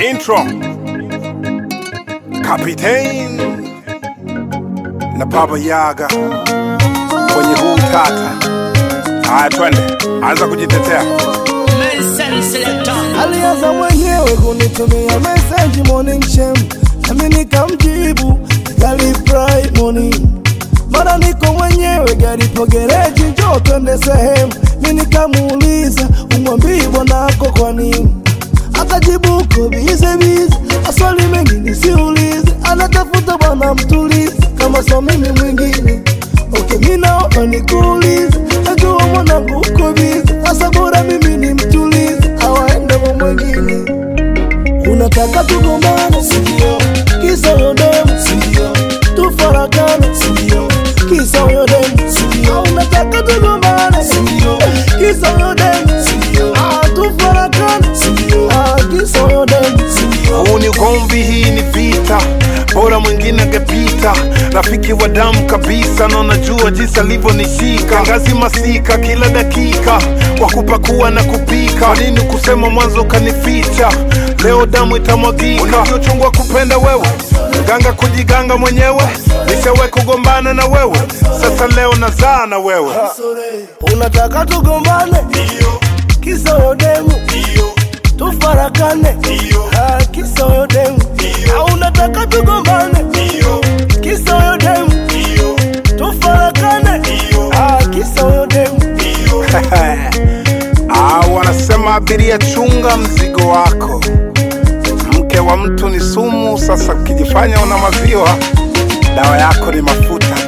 Intro Kapitein na Baba Yaga kwenye huu tata. Haya, twende, anza kujitetea. Alianza mwenyewe kunitumia message morning shame, nami nikamjibu gari fry morning. Mara niko mwenyewe gari po gereji, njoo twende sehemu. Mi nikamuuliza umwambii bwanako kwa nini, akajibu uko bize bize, maswali mengi nisiulize, anatafuta bwana mtulize, kama so mimi mwingine Okay, mi naomba nikuulize, najua mwanangu uko bize, sasa bora mimi ni mtulize, awaende kwa mwingine. Unataka tugombane, sindio? Kisa huyo demu, sindio? Tufarakane, sindio? Kisa huyo demu, sindio? Unataka tugombane, sindio? Kisa huyo demu, sindio? Ah, tufarakane, sindio? Ah, kisa huyo demu, sindio? Huu ni ugomvi, hii ni vita, bora mwingine angepita. Rafiki wa damu kabisa, na unajua jinsi alivyonishika ngazi masika kila dakika, wa kupakua na kupika. Kwa nini kusema mwanzo ukanificha? Leo damu itamwagika. Unavyochungwa kupenda wewe, ganga kujiganga mwenyewe, nishawe kugombana na wewe, sasa leo nazaa na wewe. Unataka tugombane, kisa huyo demu, tufarakane, Ah, kisa huyo demu, Ah, unataka tugombane, kisa huyo demu, tufarakane, Ah, kisa huyo demu. Ah, wanasema abiria, chunga mzigo wako. Mke wa mtu ni sumu. Sasa ukijifanya una maziwa, dawa yako ni mafuta